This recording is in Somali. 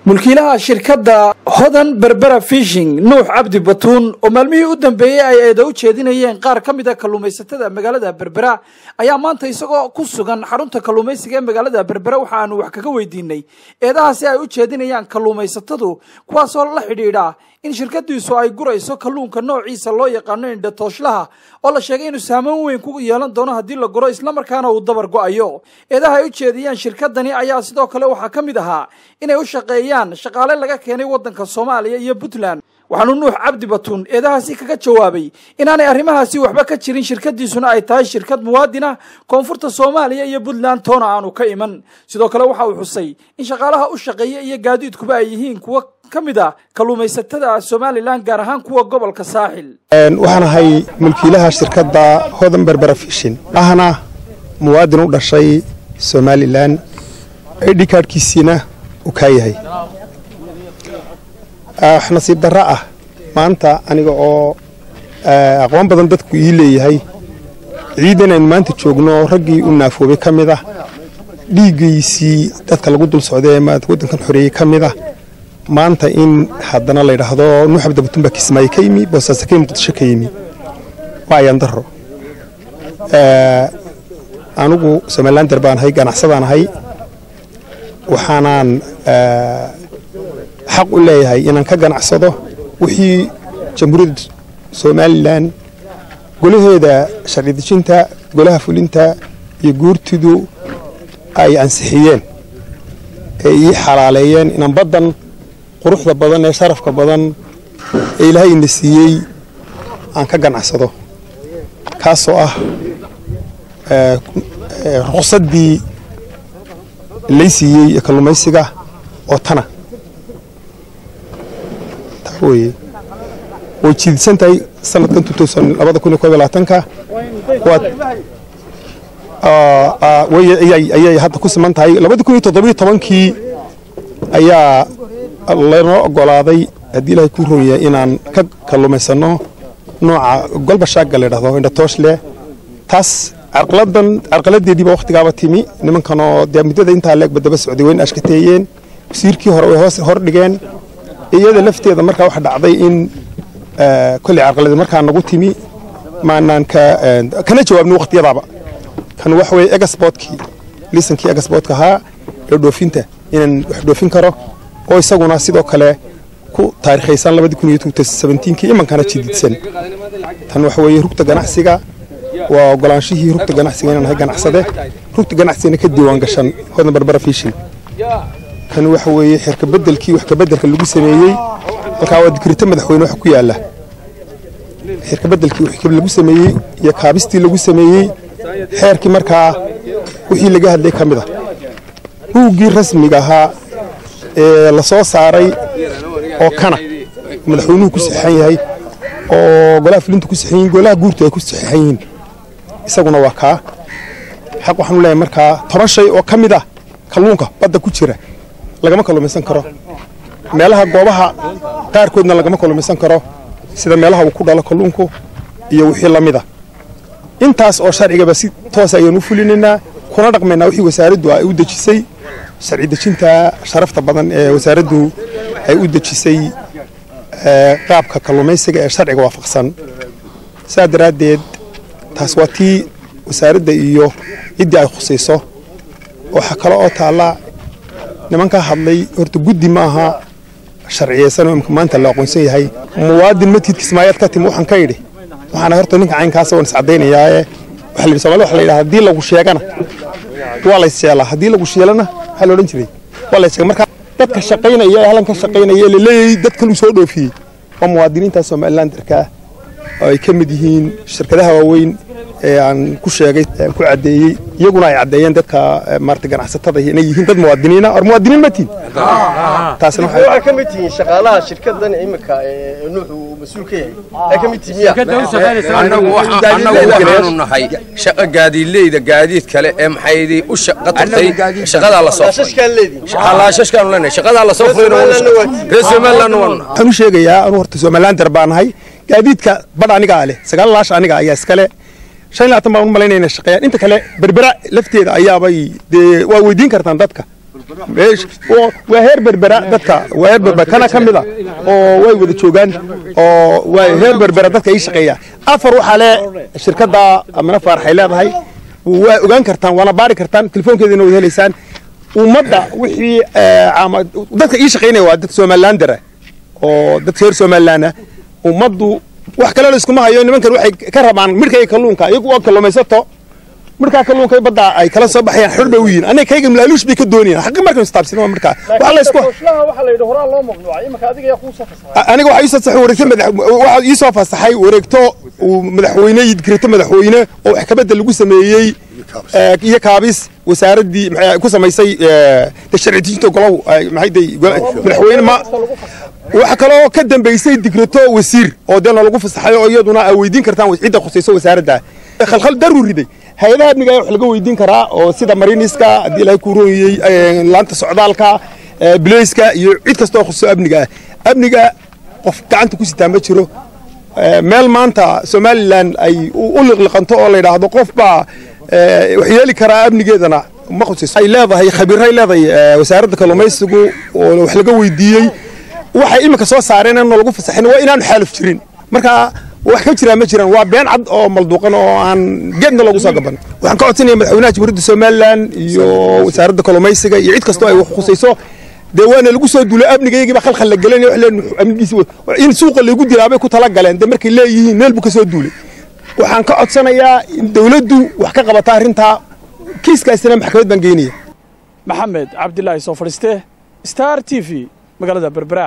mulkiilaha shirkadda hodan berbera fishing nuux cabdi batuun oo maalmihii u dambeeyey ay eeda u jeedinayeen qaar ka mid a kalluumaysatada magaalada berbera ayaa maanta isagoo ku sugan xarunta kalluumaysiga ee magaalada berbera waxa aanu wax kaga weydiinay eedahaasi ay u jeedinayaan kalluumaysatadu kuwaasoo la xidhiidha in shirkadiisu ay gurayso kalluunka noociisa loo yaqaano indhatooslaha oo la sheegay inuu saameyn weyn ku yeelan doono haddii la guro islamarkaana uu dabar go-ayo eedaha ay u jeediyaan shirkadani ayaa sidoo kale waxaa ka mid ahaa inay u shaqeeyaan shaqaale laga keenay waddanka soomaaliya iyo puntland waxaanu nuux cabdi batuun eedahaasi kaga jawaabay inaanay arrimahaasi waxba ka jirin shirkadiisuna ay tahay shirkad muwaadin ah koonfurta soomaaliya iyo puntland toona aanu ka iman sidoo kale waxa uu xusay in shaqaalaha u shaqeeya iyo gaadiidkuba ay yihiin kuwo ka mid a kalluumaysatada somalilan gaar ahaan kuwa gobolka saaxil waxaan ahay mulkiilaha shirkadda hodan berbera fishin ahna muwaadin u dhashay somalilan idhi kaadhkiisiina uu kaa yahay nasiib darra ah maanta aniga oo aqoon badan dadku ii leeyahay ciidan aynu maanta joogno raggii u naafoobay ka mid ah dhiiggiisii dadka lagu dul socday ee waddankan xoreeyey ka mid ah maanta in haddana la yidhaahdo nuux abdabutun baa kismaayo ka yimi boosaaso ka yimi muqdisho ka yimi waa ayaan darro anigu somalilander baan ahay ganacsadaan ahay waxaanaan xaq u leeyahay inaan ka ganacsado wixii jamhuuriyadda somalilan golaheeda sharci dejinta golaha fulinta iyo guurtidu ay ansixiyeen ee ii xalaaleeyeen inaan baddan quruxda badan ee sharafka badan ee ilaahay ina siiyey aan ka ganacsado kaasoo ah ruqsaddii lay siiyey ee kalluumaysiga oo tana taa weye way jiidsan tahay sanadkan ka ayay hadda ku siman tahay kii ayaa lanoo ogolaaday haddii ilaahay kuu roonyahay inaan ka kalluumaysanno nooca golbashaaga la ydhahdo indhatooshle taas carqaladan carqaladeediiba wakhtigaaba timi nimankanoo dee muddada intaa leegba daba socday wayna ashkateeyeen wasiirkii hore way hoos hor dhigeen iyada lafteeda markaa waxa dhacday in kolley carqaladi markaa nagu timi maanaan kana jawaabni wakhtiyadaaba kan waxa weye egasbotkii liisankii egasbotka ahaa ee dhoofinta inaan wax dhoofin karo oo isaguna sidoo kale ku taarikhaysan kii imankana jididsan tan waxa weeye rugta ganacsiga waa ogolaanshihii rugta ganacsiga inaan ahay ganacsade rugta ganacsigana ka diiwaan gashan hodan barbara fishin kan waxa weeye xirkabedelkii wax kabedelka lagu sameeyey halkaa waa dikrito madaxweyne waxa ku yaala xirkabedelkii wax lagu sameeyey iyo kaabistii lagu sameeyey xeerkii markaa wixii laga hadlay ka mid a buuggii rasmiga ahaa ee la soo saaray oo kana madaxweynuhu ku saxeexan yahay oo golaha fulinta ku saxeexan yihin golaha guurtu ay ku saxeexan yihiin isaguna waa kaa xaq waxaanu leeyahay markaa toban shay oo ka mid ah kalluunka badda ku jira lagama kalluumaysan karo meelaha goobaha qaarkoodna lagama kalluumaysan karo sida meelaha uu ku dhalo kalluunku iyo wixii la mid a intaas oo sharcigaba si toos ayaan u fulinaynaa kuna dhaqmaynaa wixii wasaaraddu ay u dejisay sharci dejinta sharafta badan ee wasaaraddu ay u dejisay qaabka kalluumaysiga ee sharciga waafaqsan saa daraaddeed taas waa tii wasaaradda iyo ciddii ay khusayso waxaa kale oo taalla nimankaa hadlay horta guddi ma aha sharciyeysan oo imka maanta la aqoonsan yahay muwaadin matid kismaayaad ka timi waxaan ka idhi waxaana horta ninka caynkaasa waan iscaddaynayaae waxa la yidhi somali waxa la yidhaha haddii lagu sheegana waa lays sheelaa haddii lagu sheelana waxaa la odhan jiray waa lays sheega marka dadka shaqaynaya ee halkan ka shaqaynaya ee laleeyahay dadkan uu soo dhoofiyey waa muwaadiniinta somalilandarka oo ay ka mid yihiin shirkadaha waaweyn ee aan ku sheegay aan ku caddeeyey iyaguna ay caddeeyeen dadka maarata ganacsatada inay yihiin dad muwaadiniina or muwaadiniin ma tihin taasina waxay ka mid tihiin shaqaalaha shirkadan imika ee nuux uu mas-uul ka yahay ay ka mid tihiin annagu waxaanu nahay shaqa gaadiidleyda gaadiid kale ee maxaydii u shaqa tagtay shaqadaa la soo shashkaan leediin laashashkaanu leenahay shaqadaa la soo furay reer somalilandna waanu waxaan u sheegayaa anuu horta somalilander baan nahay gaadiidka badh anigaa leh sagaal laash aniga ayaa iskale shan iyo labaatan baan u malaynaya inay shaqeeyaan inta kale berbera lafteeda ayaabay dee waa weydiin kartaan dadka waa heer berbera dadka waa heer berbera kana ka mid a oo way wada joogaan oo waa heer berbera dadka ii shaqeeya afar waxaa le shirkadda amina faaraxay leedahay waa ogaan kartaan waana baari kartaan telefoonkeedina waad helaysaan ummadda wixii dadka ii shaqaynaya waa dad somalilandera oo dadka reer somalilaana ummaddu wax kale la iskuma hayo nimankan waxay ka rabaan midhkay kalluunka iyagu waa kalluumaysato markaa kalluunka badda ay kala soo baxayaan xor bay u yihiin aniga kayga malaaluush bay ka doonayaan xaqi markan istaabsin waa markaa waxa la isku aniga waxa ii soo saxay wareegto madax waxa ii soo fasaxay wareegto uu madaxweyne yidkirito madaxweyne oo wax kabedda lagu sameeyey iyo kaabis wasaaraddii ku samaysay sharci dejinta golow maxay day madaxweyne ma waxa kaloo ka dambaysay dikrato wasiir oo dee lagu fasaxay oo iyaduna ay weydiin kartaan cidda khusayso wasaaradda khalkhal daruu riday hay-adaha amniga wax laga weydiin karaa oo sida mariniska haddii ilaahay ku roonyey laanta socdaalka bileyska iyo cid kastoo khususo amniga ah amniga qof gacanta ku sitaa ma jiro meel maanta somalilan ay u liqliqanto oo la yidhaahdo qof baa wax yeeli karaa amnigeedana ma khusayso ay leedahay khabiiray leedahay wasaaradda kalluumaysigu oo wax laga weydiiyey waxay iminka soo saareen aan lagu fasaxin waa inaanu xaaluf jirin marka wax ka jiraa ma jiraan waa been cad oo malduuqan oo aan geedna loogu soo gaban waxaan ka codsanaya madaxweynaha jamhuuriyadda somalilan iyo wasaaradda kalluumaysiga iyo cid kastoo ay wax khusayso dee waana lagu soo duulay amnigayagiiba khalkhal la gelanaya wax leen amnigiisi in suuqa lagu dilaabay ku tala galeen dee markay leeyihiin meel buu ka soo duulay waxaan ka codsanayaa in dawladdu wax ka qabata arrintaa kiiskaasina maxkamad baan geynaya maxamed cabdilaahi soo fadhiiste star t v magaalada berbera